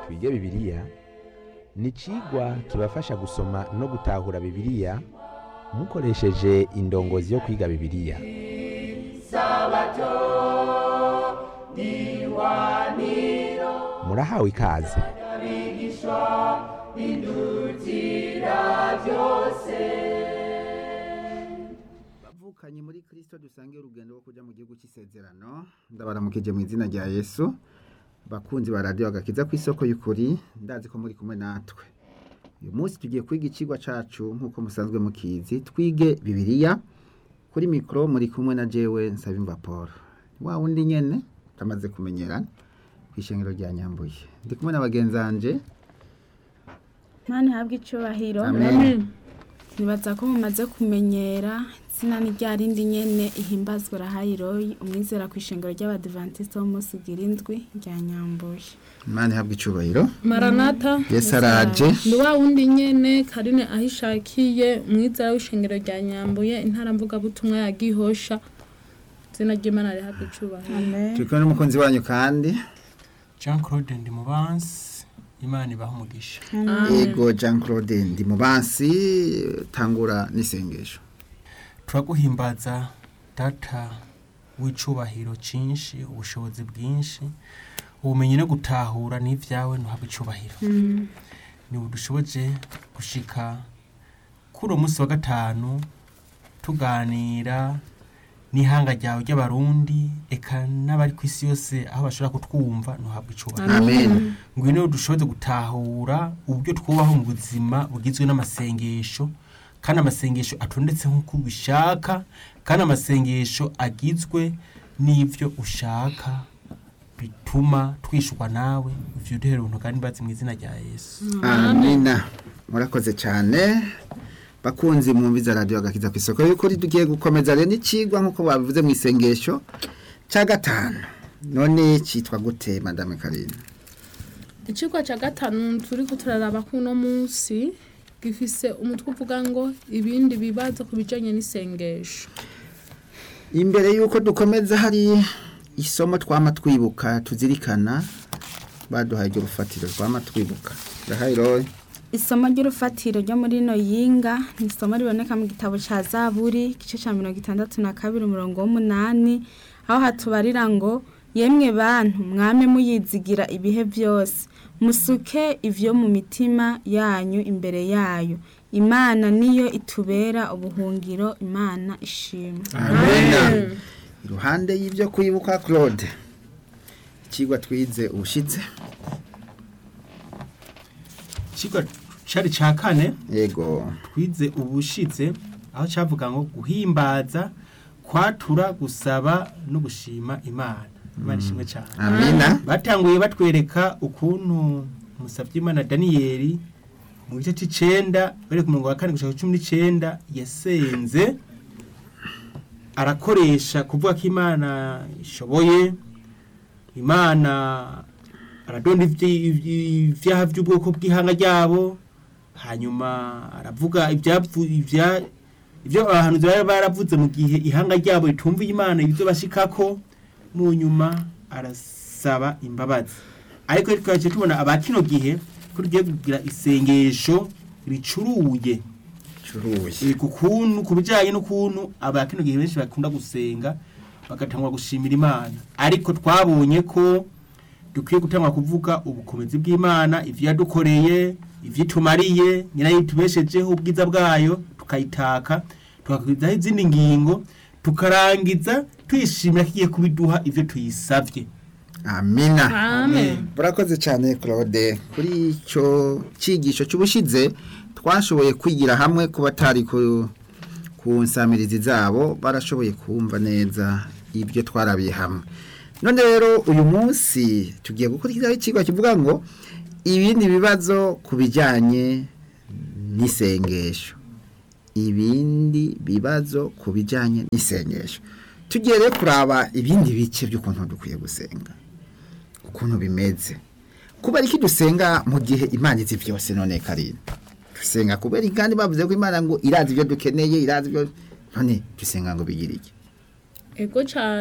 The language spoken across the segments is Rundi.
twige bibiliya ni icigwa kibafasha gusoma no gutahura bibiliya mukoresheje indongozi yo kwiga bibiliya murahawe ikaze bavukanye muri kirisito dusange urugendo rwo kujya mu gihugu cy'isezerano ndabaramukije mu izina rya yesu bakunzi ba radiyo agakiza ku isoko y'ukuri ndazi ko muri kumwe natwe uyu munsi tugiye kwiga ikigwa cyacu nk'uko musanzwe mukizi twige bibiliya kuri mikoro muri kumwe na jewe nsabimba paul wa wundi nyine utamaze kumenyerana ku ishengero rya nyambuye ndi kumwe na bagenzi banjye Mana ihabwe icyubahiro Amen. nibaza ko mumaze kumenyera izina ni rya rindi nyene ihimbazwa rahayiroyi umwizera ku ishengero ry'abadivantisite b'umunsi ugira indwi rya nyambuye imana ihabwa icyubahiro maranata yesu araje ni wa wundi nyene karine aho ishakiye umwizera w'ishengero rya nyambuye intara mvugabutumwa ya gihosha izina ry'imana rihabwa icubahiro amen turi kumwe n'umukunzi wanyu kandi jean claude ndimubansi imana ibaha umugisha yego jean claude ndi mu bansi tangura n'isengesho turaguhimbaza data w'icubahiro cyinshi ubushobozi bwinshi ubumenyi no gutahura n'ibyawe ntuhabwe icubahiro niba dushoboje gushika kuri uwo munsi wa gatanu tuganira n'ihanga ryawe ry'abarundi eka n'abari ku isi yose aho bashobora kutwumva ntuhabwe icubahiro amen ngwino dushoboze gutahura uburyo twubaho mu buzima bugizwe n'amasengesho kandi amasengesho atondetse nk'uko ubishaka kandi amasengesho agizwe n'ibyo ushaka bituma twishurwa nawe ivyo uduhera ubuntu kandi mbazi mu izina rya yesu amina murakoze cyane bakunzi mwumviza radiyo agakiza ku isoko y'ukuri tugiye gukomeza rero n'ikigwa nk'uko babivuze mu isengesho cya gatanu none cyitwa gute madame karine icigwa ca gatanu turiko turaraba kuno munsi gifise umutwe uvuga ngo ibindi bibazo ku bijanye n'isengesho imbere y'uko dukomeza hari isomo twama twibuka tuzirikana baduhaye iryo rufatiro twama twibuka ndahayiro isomo ry'urufatiro ryo muri ino yinga ni isomo riboneka mu gitabo cya zaburi igice cya mirongo itandatu na kabiri umurongo w'umunani aho hatubarira ngo yemwe bantu mwame muyizigira ibihe byose musuke ivyo mu mitima yanyu imbere yayo imana niyo itubera ubuhungiro imana ishimwe amena iruhande y'ibyo kwibuka claude ikigwa twize ubushize ikigwa cari ca kane yego twize ubushitse aho cavuga ngo guhimbaza kwatura gusaba no gushima imana imana ishimwe cyane amina batanguye batwereka ukuntu Musabyimana daniyeli mu gice cy'icenda bari ku murongo wa kane gushaka cumi n'icenda yasenze arakoresha kuvuga ko imana ishoboye imana aradonda ivyi- ivyi- ivyaha by'ubwoko bw'ihanga ryabo hanyuma aravuga ibyavu ibya ibyo abahanuzi bari baravuze mu gihe ihanga ryabo ritumviye imana ibyo bashikako mu nyuma arasaba imbabazi ariko twaje tubona aba kino gihe ko tugiye kugira isengesho ricuruye curuye Eh, ku kuntu ku bijyanye n'ukuntu aba kino gihe benshi bakunda gusenga bagatangwa gushimira imana ariko twabonye ko dukwiye gutangwa kuvuga ubukomezi bw'imana ivyo yadukoreye ivyo itumariye nyina yitubeshejeho ubwiza bwayo tukayitaka tukakwizaho izindi ngingo tukarangiza tuyishimira ko igiye kubiduha ivyo tuyisavye amina amen burakoze cyane claude kuri icyo cyigisho cy'ubushize twashoboye kwigira hamwe ku batari ku ku nsamirizi zabo barashoboye kumva neza ibyo twarabiye hamwe none rero uyu munsi tugiye gukurikiraho ikigo kivuga ngo ibindi bibazo ku bijyanye n'isengesho ibindi bibazo ku bijyanye n'isengesho tugiye rero kuraba ibindi bice by'ukuntu dukwiye gusenga ukuntu bimeze kubera iki dusenga mu gihe imana izi byose none karindwi dusenga kubera iki kandi bavuze ko imana ngo irazi ibyo dukeneye irazi ibyo none dusenga ngo bigire iki ego cyane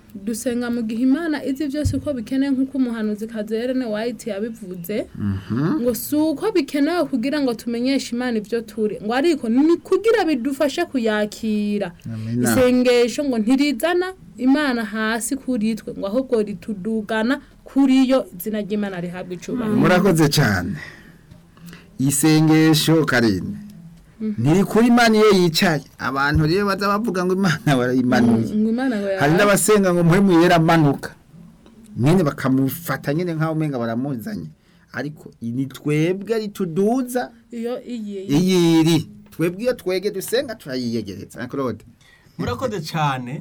dusenga mu gihe imana izi byose uko bikeneye nk'uko umuhanuzi kazerene wayiti yabivuze ngo si uko bikenewe kugira ngo tumenyeshe imana ibyo turi ngo ariko ni kugira bidufashe kuyakira Amina. isengesho ngo ntirizana imana hasi kuri twe ngo ahubwo ritudugana kuri yo izina ry'imana rihabwa icubahiro murakoze cyane isengesho karine ntiri kuri imana iyo yicaye abantu rero baza bavuga ngo imana barayimanuye ngo imana ngo hari yawe n'abasenga ngo muhe muyera amanuka nyine bakamufata nyine nk'aho umenga baramuzanye ariko ni twebwe rituduza iyo iyiye iyiri twebwe iyo twege dusenga turayiyegereza na claude murakoze cyane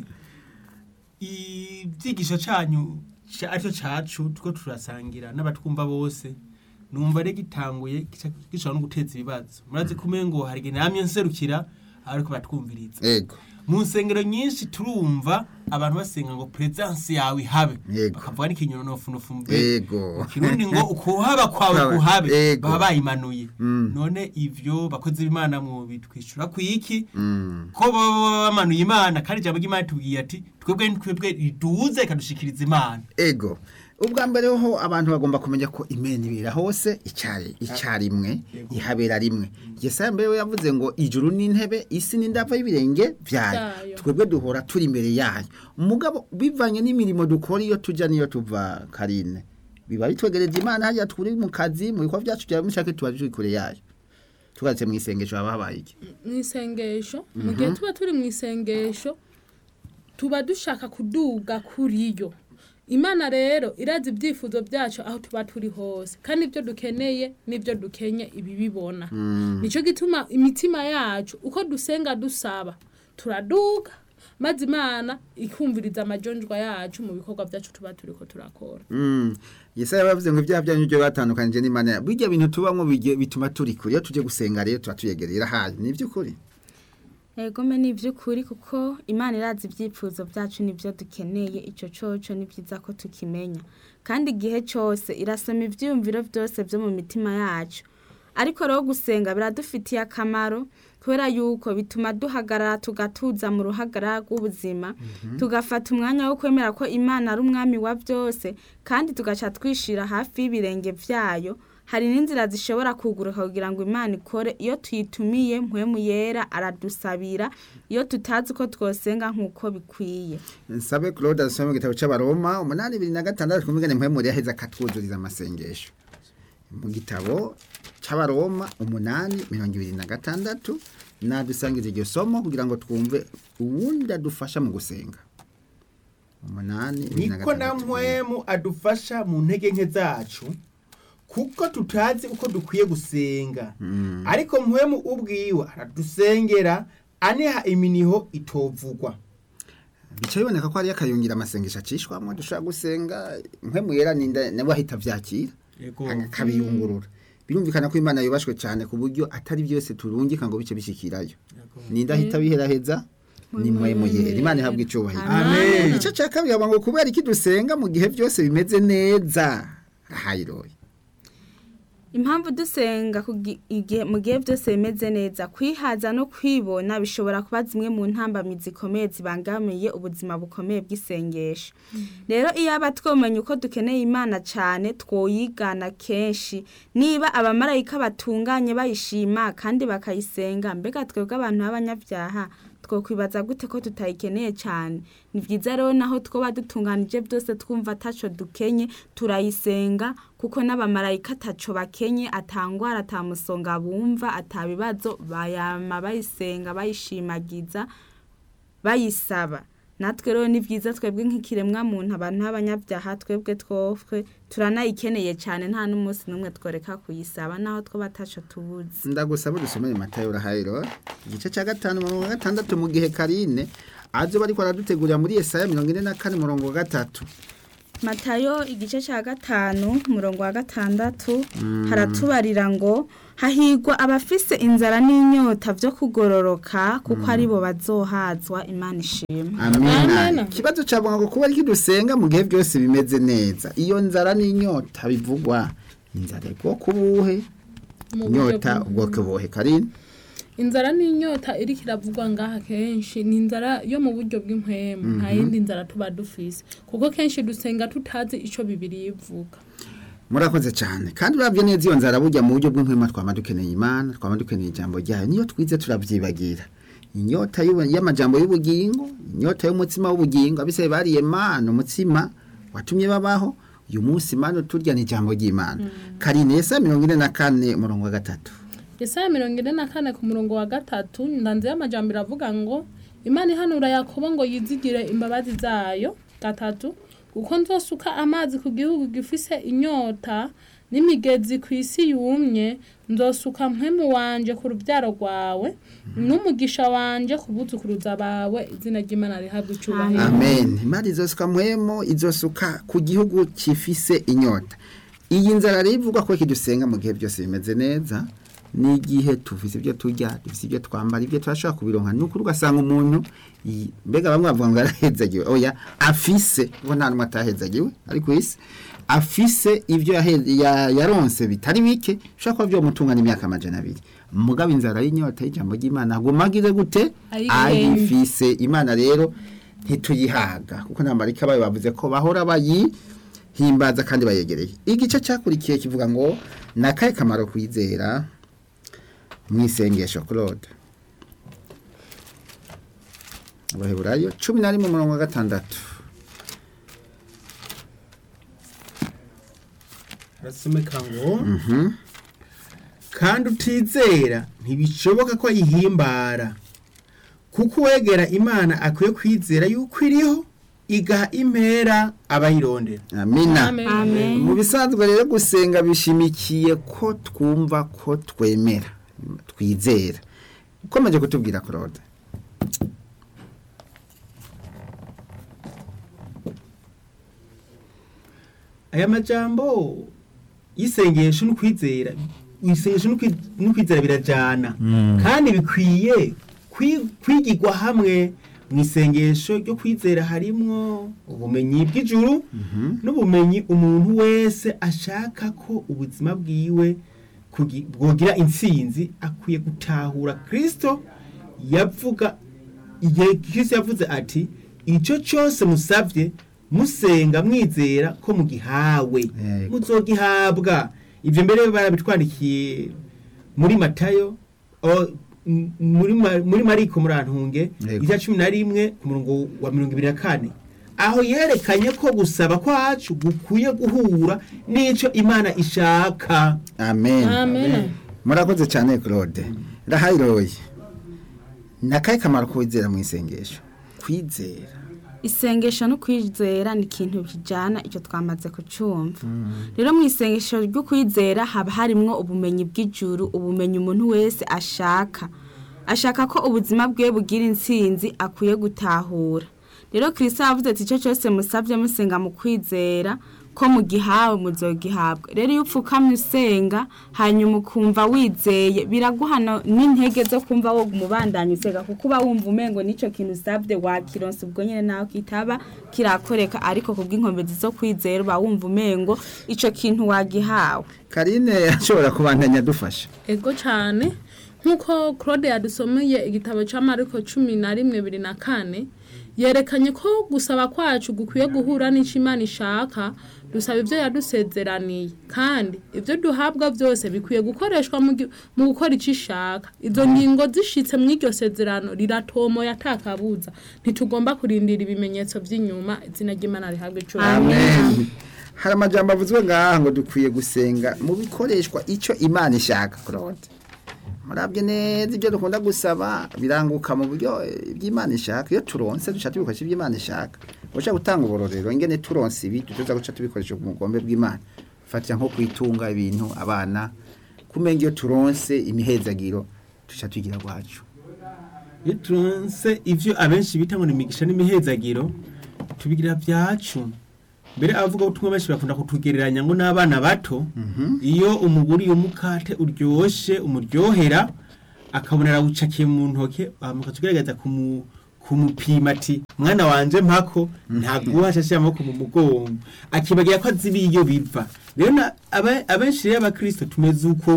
ibyigisho cyanyu ca- aricyo cacu two turasangira n'abatwumva bose numva rero gitanguye gica- gishobora no guteza ibibazo murazi kumenya ngo hari igihe namye nserukira ariko batwumviriza yego mu nsengero nyinshi turumva abantu basenga ngo presence yawe ihabe Yego. bakavuga n'ikinyononofunofu mbe yego kirundi ngo ukuhaba kwawe kuhabe Yego. baba bayimanuye Mm. none ivyo bakozi b'imana mu bitwishyura ku iki Mm. ko baba bamanuye imana kandi ijambo ry'imana tubwiye ati twebwe ni twebwe riduze ikadushikiriza imana ego ubwa mbere ho abantu bagomba kumenya ko imena ibera hose icyari icyarimwe ihabera rimwe yesaya mbere we yavuze ngo ijuru n'intebe isi n'indava y'ibirenge byayo Byayo. twebwe duhora turi imbere yayo umugabo bivanye n'imirimo dukora iyo tujya n'iyo tuva karine biba bitwegereza imana hajya turi mu kazi mu bikorwa byacu bya mushake tuba turi kure yayo tugatse mu isengesho haba habaye iki mu isengesho mu gihe tuba turi mu isengesho tuba dushaka kuduga kuri yo imana rero irazi ibyifuzo byacu aho tuba turi hose kandi ibyo dukeneye n'ibyo dukenye ibi bibona nicyo gituma imitima yacu uko dusenga dusaba turaduga maze imana ikumviriza amajonjwa yacu mu bikorwa byacu tuba turi ko turakora Mm. Yesaya bavuze ngo ibyaha byanyu byo batandukanije n'Imana. ya- Bijya bintu tubamwo bige- bituma turi kure. Iyo tuje gusenga rero tuba tuyegereye irahaye. Ni by'ukuri. Ego me ni iby'ukuri kuko imana irazi ibyifuzo byacu n'ibyo dukeneye icyo coco ni byiza ko tukimenya kandi igihe cyose irasoma ibyiyumviro byose byo mu mitima yacu ariko rero gusenga biradufitiye akamaro kubera yuko bituma duhagarara tugatuza mu ruhagarara rw'ubuzima tugafata umwanya wo kwemera ko imana ari umwami wa byose kandi tugaca twishira hafi y'ibirenge byayo hari n'inzira zishobora kuguruka kugira ngo imana ikore iyo tuyitumiye mpwemu yera aradusabira iyo tutazi ko twosenga nk'uko bikwiye Nsabe Claude asome mu gitabo c'abaroma umunani ibiri na gatandatu kumugene mpemuri yaheza akatwuzuriza amasengesho. Mu gitabo c'abaroma umunani mirongo ibiri na gatandatu nadusangiza iryo somo kugira ngo twumve uwundi adufasha mu gusenga. Umunani ibiri na niko na gatandatu. mpwemu adufasha mu ntege nke zacu kuko tutazi uko dukwiye gusenga ariko mpwemu ubwiwe aradusengera aniha iminiho itovugwa bica biboneka ko hariyo akayungira amasengesho acishwamo dushobora gusenga mpemu yera ninda nawe ahita avyakira akabiyungurura birumvikana ko imana yubashwe cyane ku buryo atari byose turungika ngo bice bishikirayo ninda ahita biheraheza ni mpemu yera imana ihabwa icubahiro Amen. igice cya kabiri haba ngo kubera iki dusenga mu gihe byose bimeze neza rahayiroye impamvu dusenga kugi- igihe- mu gihe byose bimeze neza kwihaza no kwibona bishobora kuba zimwe mu ntambamizi zikomeye zibangamiye ubuzima bukomeye bw'isengesho rero iyo aba twomenya uko dukeneye imana cyane twoyigana kenshi niba abamarayika batunganye bayishima kandi bakayisenga mbega twebwe abantu b'abanyabyaha twokwibaza gute ko tutayikeneye cyane ni byiza rero naho twoba dutunganije byose twumva ataco dukenye turayisenga kuko n'abamarayika ataco bakenye atangwara atamusonga bumva atabibazo bayama bayisenga bayishimagiza bayisaba natwe rero ni byiza twebwe nk'ikiremwa muntu abantu b'abanyabyaha twebwe twofwe turanayikeneye cyane nta n'umunsi n'umwe tworeka kuyisaba naho twaba ataco tubuzi ndagusaba dusomere matayo rahayiro igice cya gatanu mirongo gatandatu mu gihe karine azoba ariko aradutegurira muri Yesaya mirongo ine na kane murongo wa gatatu matayo igice cya gatanu umurongo wa gatandatu haratubarira ngo hahigwa abafise inzara n'inyota byo kugororoka kuko aribo bazohazwa imana ishima amina Amina. ikibazo cyabonga ngo kuba ariko dusenga mu gihe byose bimeze neza iyo nzara n'inyota bivugwa inzara ubwoko buhe Mu buryo inyota bw'umuntu. ubwoko buhe karine inzara n'inyota iriko iravugwa ngaha kenshi ni inzara yo mu buryo bw'impwemu nta yindi nzara tuba dufise kuko kenshi dusenga tutazi ico bibiri ivuga murakoze cyane kandi urabye neza iyo nzara burya mu buryo bw'inkwema twama dukeneye imana twama dukeneye ijambo ryayo niyo twize turabyibagira inyota y'ubu- y'amajambo y'ubugingo inyota y'umutsima w'ubugingo abiseye bariye mana umutsima watumye babaho uyu munsi mana turya ni ijambo ry'imana karine esa mirongo ine na kane umurongo wa gatatu Yesaya mirongo ine na kane ku murongo wa gatatu ndanze y'amajambo iravuga ngo imana ihanura yakobo ngo yizigire imbabazi zayo gatatu kuko nzosuka amazi ku gihugu gifise inyota n'imigezi ku isi yumye nzosuka mpemu wanje ku rubyaro rwawe n'umugisha wanje ku buzukuruza bawe izina ry'imana rihabwa icubahiro amen imana izosuka muhemo izosuka ku gihugu kifise inyota iyi nzara rero ivugwa ko kidusenga mu gihe byose bimeze neza n'igihe tufise ibyo turya dufise ibyo twambara ibyo turashobora kubironka ni ukuri ugasanga umuntu yi- mbega bamwe bavuga ngo yarahezagiwe oya afise kuko nta n'umwe atahezagiwe ari ku isi afise ibyo yahe- ya- yaronse bitari bike bishobora kuba byomutunga n'imyaka amajana abiri mugabo inzara y'inyota y'ijambo ry'imana aguma agize gute Ayigenga. ayifise imana rero ntituyihaga kuko nta marika bayo bavuze ko bahora bayihimbaza kandi bayegereye igice cyakurikiye kivuga ngo ni akahe kamaro kwizera mu isengesho claude abaheburayo cumi na rimwe umurongo wa gatandatu harasomeka ngo kandi utizera ntibishoboka ko ayihimbara kuko uwegera imana akwiye kwizera yuko iriho igaha impera abayirondera amina Amen. amen mu bisanzwe rero gusenga bishimikiye ko twumva ko twemera twizera ukomeje kutubwira claude aya majambo y'isengesho n'ukwizera isengesho n'ukwi- n'ukwizera birajana kandi bikwiye kwi- kwigirwa hamwe mu isengesho ryo kwizera harimwo ubumenyi bw'ijuru n'ubumenyi umuntu wese ashaka ko ubuzima bwiwe kugi- bwogira intsinzi akwiye gutahura kristo yavuga igihe kristo yavuze ati icyo cyose musabye musenga mwizera ko mugihawe Yego. muzogihabwa ibyo mbere barabitwandikiye muri matayo o- m- muri Ma- muri mariko murantunge Yego. igice cumi na rimwe ku murongo wa mirongo ibiri na kane aho yerekanye ko gusaba kwacu gukwiye guhura n'icyo imana ishaka amen amen murakoze cyane claude ndahayiroye ni akahe kamaro kwizera mu isengesho kwizera isengesho no kwizera ni ikintu bijyana icyo twamaze kucyumva rero mu isengesho ryo kwizera haba harimwo ubumenyi bw'ijuru ubumenyi umuntu wese ashaka ashaka ko ubuzima bwe bugira intsinzi akwiye gutahura rero kirisita yavuze ati icyo cyose musabye musenga mu kwizera ko mugihawe muzogihabwa rero iyo upfukamye usenga hanyuma ukumva wizeye biraguhana n'intege zo kumva wo umubandanya usega kuko uba wumva umengo n'icyo kintu usabye wakironsa ubwo nyine nawe kitaba kirakoreka ariko ku bw'inkomezi zo kwizera uba wumva umengo icyo kintu wagihawe karine ashobora kubandanya adufasha ego cyane nk'uko claude yadusomeye igitabo cya mariko cumi na rimwe bibiri na kane yerekanye ko gusaba kwacu gukwiye guhura n'icyo imana ishaka dusaba ibyo yadusezeraniye kandi ibyo duhabwa byose bikwiye gukoreshwa mu gi- mu gukora icyo ishaka izo ngingo zishitse mu iryo sezerano riratomoye atakabuza ntitugomba kurindira ibimenyetso by'inyuma izina ry'imana rihabwa icyubahiro amen hari amajambo avuzwe ngaha ngo dukwiye gusenga mu bikoreshwa icyo imana ishaka claude murabye neza ibyo dukunda gusaba biranguka mu buryo eh, by'imana ishaka iyo turonse duca tubikoresha ibyo imana ishaka ushaka gutanga uburorero ingene turonse ibi tuza guca tubikoresha ku mugombe bw'imana fatira nko kwitunga ibintu abana kumenga iyo turonse imihezagiro duca tugira gwacu iyo turonse ivyo abenshi bita ngo ni imigisha n'imihezagiro tubigira byacu mbere abavuga ubutumwa benshi bakunda kutugereranya ngo n'abana bato iyo umuguriye umukate uryoshe umuryohera akabona arawucakiye mu ntoke mukagerageza kumu kumupima ati mwana wanje mpako ntaguha ashashira amaboko mu mugongo akibagira ko azi iyo biva rero na- aba- abenshi rero abakristo tumeze uko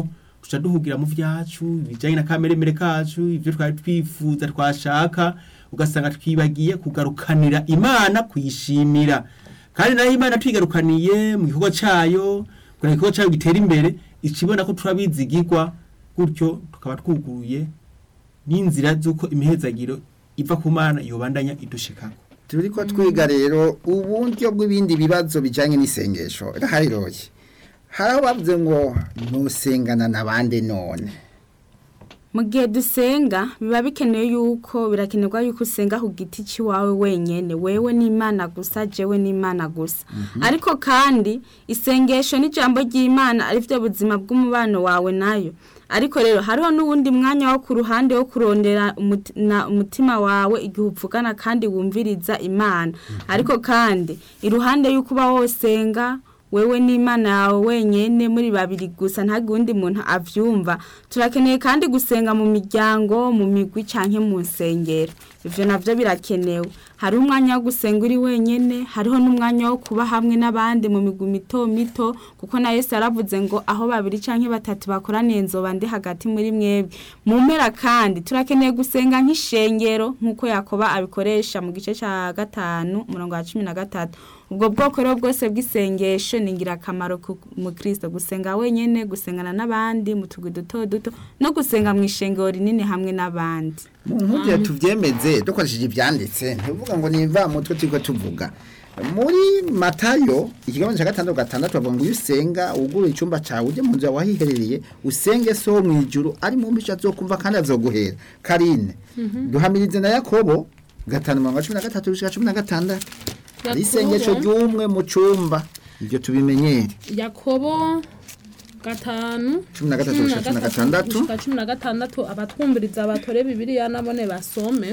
tuca duhugira mu vyacu ibijanye na kameremere kacu ivyo twari twifuza twashaka ugasanga twibagiye kugarukanira imana kuyishimira kandi nayo imana twigarukaniye mu gikorwa cayo kugira igikorwa cayo gitera imbere ikibona ko turabizigirwa gutyo tukaba twuguruye n'inzira z'uko imihezagiro iva ku mana yobandanya idushikako turi ko twiga rero uburyo bw'ibindi bibazo bijyanye n'isengesho rahariroye hari aho bavuze ngo ntusengana n'abandi none mu gihe dusenga biba bikenewe yuko birakenerwa yuko usenga ku giti cy'iwawe wenyine wewe n'imana gusa jewe n'imana gusa ariko kandi isengesho n'ijambo ry'imana ari byo buzima bw'umubano wawe nayo ariko rero hariho n'uwundi mwanya wo ku ruhande wo kurondera umuti- na- umutima wawe igihe uvugana kandi wumviriza imana ariko kandi iruhande y'uko uba wosenga wewe n'imana yawe wenyine muri babiri gusa ntabwo undi muntu avyumva turakeneye kandi gusenga mu miryango mu migwi canke mu nsengero ivyo navyo birakenewe hariho umwanya wo gusenga uri wenyene hariho n'umwanya wo kuba hamwe n'abandi mu migwi mito mito kuko na yesu yaravuze ngo aho babiri canke batatu bakoraniye nzoba ndi hagati muri mwebwe mu mpera kandi turakeneye gusenga nk'ishengero nk'uko yakoba abikoresha mu gice ca gatanu umurongo wa cumi na gatatu ubwo bwoko rero bwose bw'isengesho ni ingirakamaro ku mukristo gusenga wenyene gusengana n'abandi mu tugwi duto duto no gusenga mu ishengero rinini hamwe n'abandi mu nkubye tubyemeze dukoresheje ibyanditse ntivuga ngo ni mutwe turi tuvuga muri matayo ikigambo cya gatandatu gatandatu bavuga ngo iyo usenga wugure icyumba cyawe ujye mu nzu yawe wahiherereye usenge so wo mu ijuru ari mu mbica azokumva kandi azoguhera karine duhamirize na yakobo gatanu mirongo cumi na gatatu gushika cumi na gatandatu hari isengesho ry'umwe mu cyumba ibyo tubimenyere yakobo gatanu Cumi na gatatu gushika cumi na gatandatu. gushika cumi na gatandatu abatwumviriza batore bibiliya nabone basome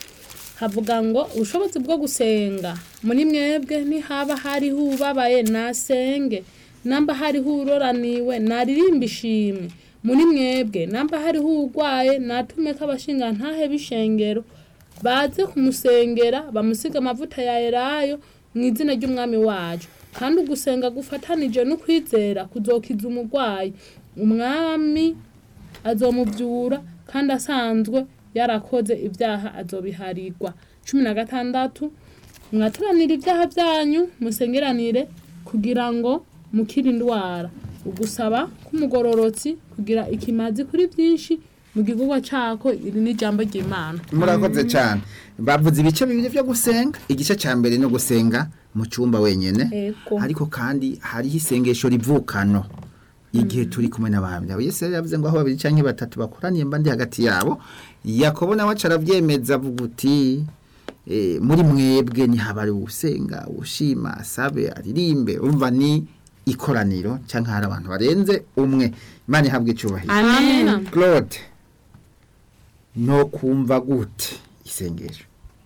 havuga ngo ubushobozi bwo gusenga muri mwebwe ntihaba hariho ubabaye nasenge namba hariho uroraniwe naririmba ishimwe muri mwebwe namba hariho urwaye natume ko abashinga ntahe b'ishengero baze kumusengera bamusiga amavuta ya elayo mu izina ry'umwami wacu kandi ugusenga gufatanije no kwizera kuzokiza umurwayi umwami azomubyura kandi asanzwe yarakoze ibyaha azobiharirwa cumi na gatandatu mwaturanire ibyaha byanyu musengeranire kugira ngo mukire indwara ugusaba k'umugororotsi kugira ikimazi kuri byinshi mu gikorwa cyako iri ni ijambo ry'imana murakoze cyane bavuze ibice bibiri byo gusenga igice cya mbere no gusenga mu cyumba wenyine Ego. ariko kandi hariho isengesho rivukano igihe turi kumwe n'abahamya yesu yari yavuze ngo aho babiri cyangwa batatu bakoraniye mba ndi hagati yabo yakobo nawe aca arabyemeza avuga uti eh, muri mwebwe ntihaba ari usenga ushima asabe aririmbe urumva ni ikoraniro cyangwa hari abantu barenze umwe imana ihabwa icyubahiro amen claude no kumva gute isengesho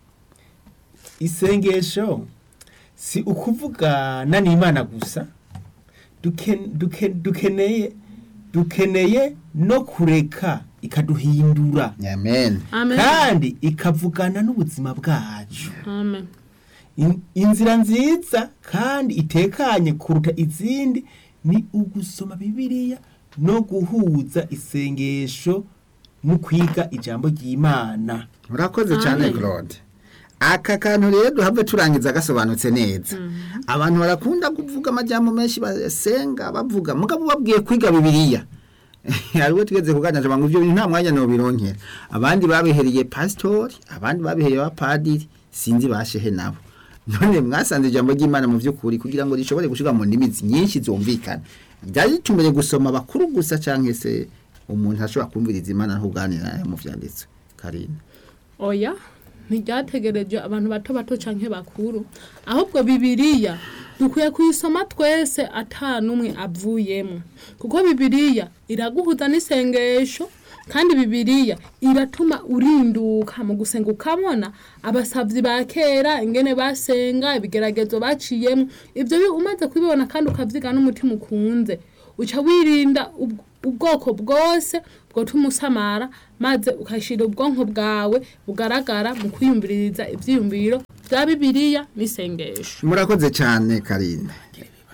isengesho si ukuvugana n'imana gusa duken- duken- dukeneye dukeneye no kureka ikaduhindura amen amen kandi ikavugana n'ubuzima bwacu amen In- inzira nziza kandi itekanye kuruta izindi ni ugusoma bibiliya no guhuza isengesho no kwiga ijambo ry'imana murakoze cyane Amen. claude aka kantu rero duhave turangiza gasobanutse neza abantu barakunda kuvuga amajyamo menshi basenga bavuga mugabo babwiye kwiga bibiliya hariho tugeze kuganira ngo ibyo bintu nta mwanya nobironkera abandi babihereye pasitori abandi babihereye abapadiri sinzi bashehe nabo none mwasanze ijambo ry'imana mu by'ukuri kugira ngo rishobore gushyirwa mu ndimi nyinshi zumvikana byari bitumeye gusoma bakuru gusa cyangwa se umuntu ashobora kumviriza imana ntuganira nayo mu byanditswe karina oya ntiryategereje abantu bato bato canke bakuru ahubwo bibiliya dukwiye kuyisoma twese ata n'umwe avuyemo kuko bibiliya iraguhuza n'isengesho kandi bibiliya iratuma urinduka mu gusenga ukabona abasavyi ba kera ingene basenga ibigeragezo baciyemo ibyo bi- umaze kubibona kandi ukavyiga n'umutima ukunze uca wirinda ubw- ubwoko bwose bwotuma usamara maze ukashira ubwonko bwawe bugaragara mu kwiyumviriza ivyiyumviro vya bibiliya n'isengesho murakoze cyane karina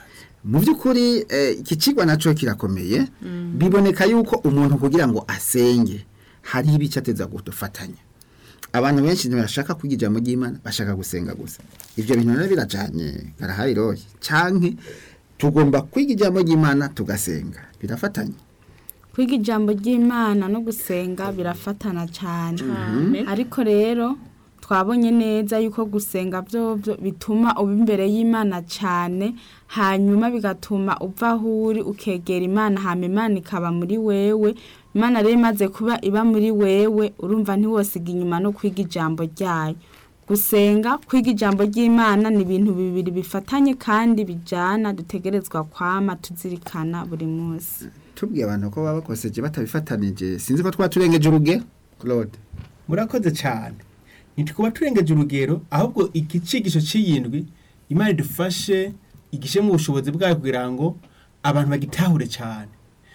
mu by'ukuri eh, iki kigwa nacyo kirakomeye biboneka yuko umuntu kugira ngo asenge hari ibice ateza gufatanya abantu benshi ntibashaka kwiga ijambo ry'imana bashaka gusenga gusa ibyo bintu rero birajyanye barahari roye canke tugomba kwiga ijambo ry'imana tugasenga birafatanya kwiga ijambo ry'imana no gusenga birafatana cyane Cyane. ariko rero twabonye neza yuko gusenga byo byo bituma uba imbere y'imana cyane hanyuma bigatuma uva aho uri ukegera imana hama imana ikaba muri wewe imana rero imaze kuba iba muri wewe urumva ntiwosiga inyuma no kwiga ijambo ryayo gusenga kwiga ijambo ry'imana ni ibintu bibiri bifatanye kandi bijyana dutegerezwa kwama tuzirikana buri munsi tubwiye abantu ko baba bakoseje batabifatanije sinzi ko twaturengeje uruge claude murakoze cyane ntitukuba turengeje urugero ahubwo iki cigisho cy'iyindwi imana idufashe igishe mu bushobozi bwayo kugira ngo abantu bagitahure cyane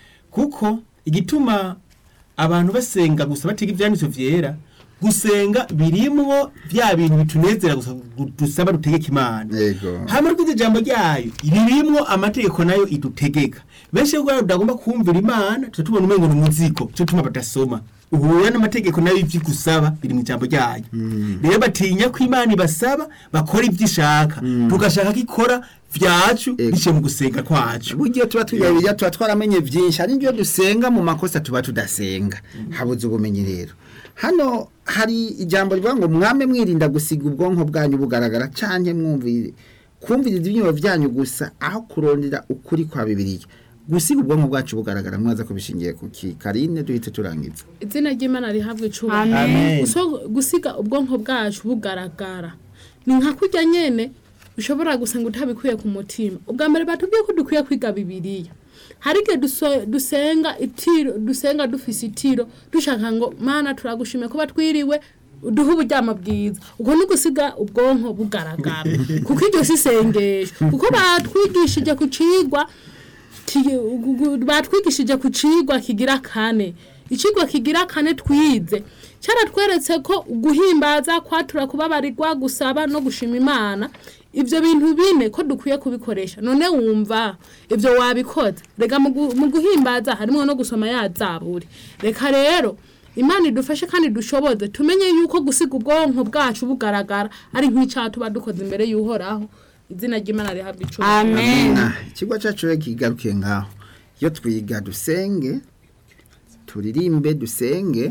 kuko igituma abantu basenga gusa batiga ibyanditswe vyera gusenga birimwo bya bintu bitunezera gusa gu- dusaba dutegeka imana yego hama rwize ijambo ryayo ririmwo amategeko nayo idutegeka benshi rero tudagomba kumvira imana tuca tubona umengo ni umuzigo cyo tuma badasoma uhura n'amategeko nayo ivyo igusaba biri mu ijambo ryayo rero batinya ko imana ibasaba bakora ivyo ishaka tugashaka ko ikora vyacu Ego. biciye mu gusenga kwacu buryo tuba twiyabirya tuba twaramenye byinshi hari ibyo dusenga mu makosa tuba tudasenga habuze ubumenyi rero hano hari ijambo rivuga ngo mwame mwirinda gusiga ubwonko bwanyu bugaragara cyane mwumvire kumviriza ibyiyumvo byanyu gusa aho kurondera ukuri kwa bibiliya gusiga ubwonko bwacu bugaragara mwaza ko bishingiye ku ki karine duhite turangiza izina ry'imana rihabwa Amen. icubahiro Guso- gusiga ubwonko bwacu bugaragara ni nka kurya nyene ushobora gusenga utabikuye ku mutima ubwa mbere batubwiye ko dukwiye kwiga bibiliya hari igihe duso- dusenga itiro dusenga dufise itiro dushaka ngo mana turagushimiye kuba twiriwe duhe uburyamo bwiza ubwo ni gusiga ubwonko bugaragara kuko iryo si isengesho kuko batwigishije ku cigwa ki- gu- gu- batwigishije ku cigwa kigira kane icigwa kigira kane twize cyaratweretse ko guhimbaza kwatura kubabarirwa gusaba no gushima imana ibyo bintu bine ko dukwiye kubikoresha none wumva ibyo wabikoze reka mu gu- mu guhimbaza harimo no gusoma ya zaburi reka rero imana idufashe kandi dushoboze tumenye yuko gusiga ubwonko bwacu bugaragara ari nk'icyaha tuba dukoze imbere y'uhoraho izina ry'imana rihabwa icumi amen Ah, ikigo cyacu rero kigarukiye ngaho iyo twiga dusenge turirimbe dusenge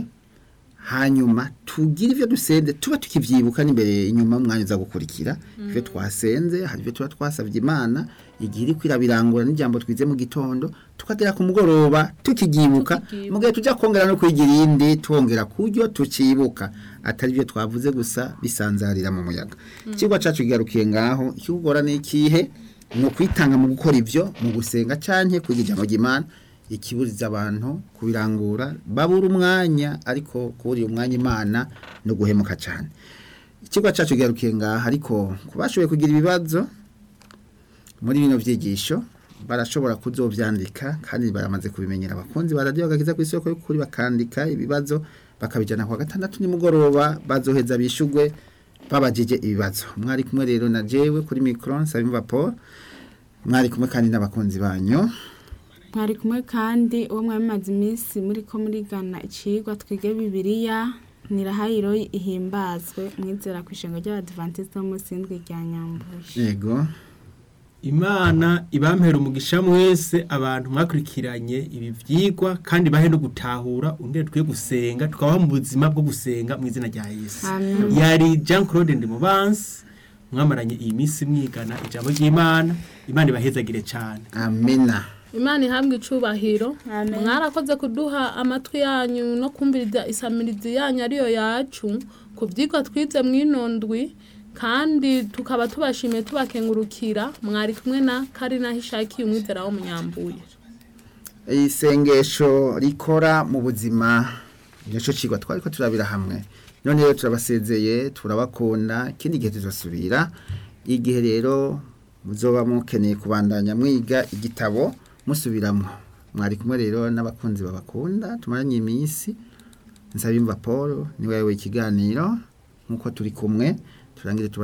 hanyuma tugire ibyo dusenze tuba tukibyibuka n'imbere inyuma umwanya uza gukurikira ibyo twasenze hari ibyo tuba twasabye imana igihe iri kwirabirangura n'ijambo twize mu gitondo tukagera ku mugoroba tukibyibuka Tukibyibuka. mu gihe tujya kongera no kwiga irindi twongera kuryo tukibuka atari byo twavuze gusa bisanzarira mu muyaga ikigo cyacu kigarukiye ngaho ikigora ni ikihe ni ukwitanga mu gukora ibyo mu gusenga cyane kwiga ijambo ry'imana ikiburiza abantu kubirangura babura umwanya ariko kuburira umwanya imana no guhemuka cyane ikigo cyacu kigarukiye ngaha ariko ku bashoboye kugira ibibazo muri bino byigisho barashobora kuzobyandika kandi baramaze kubimenyera abakunzi ba radiyo bagakiza ku isoko y'ukuri bakandika ibibazo bakabijyana ku wa gatandatu nimugoroba bazoheza bishugwe babajije ibibazo mwari kumwe rero na jewe kuri mikoro nsabimva paul mwari kumwe kandi n'abakunzi banyu mwari kumwe kandi uwo mwamaze iminsi muri ko murigana icigwa twige bibiliya nirahayiro ihimbazwe mwizera ku ishengo ry'abadivantisite b'umunsi w'indwi rya nyambuye yego imana ibampera umugisha mwese abantu mwakurikiranye ibi vyigwa kandi bahe no gutahura undi twe gusenga tukabaho mu buzima bwo gusenga mu izina rya yesu Amen. yari jean claude ndimubansi mwamaranye iyi minsi mwigana ijambo ry'imana imana ibahezagire cyane amena imana ihabwa icubahiro Amen. mwarakoze kuduha amatwi yanyu no kumviriza isamirizi yanyu ariyo yacu ku byigwa twize mwinondwi kandi tukaba tubashimiye tubakengurukira mwari kumwe na karina hishakiye umwizera wo munyambuye isengesho rikora mu buzima nicyo kigwa twari ko turabira hamwe none rero turabasezeye turabakunda ikindi gihe tuzasubira igihe rero muzoba mukeneye kubandanya mwiga igitabo musubiramo mwari kumwe rero n'abakunzi babakunda tumaranye iminsi nsabimva paul niwe ikiganiro nk'uko turi kumwe turangire tuba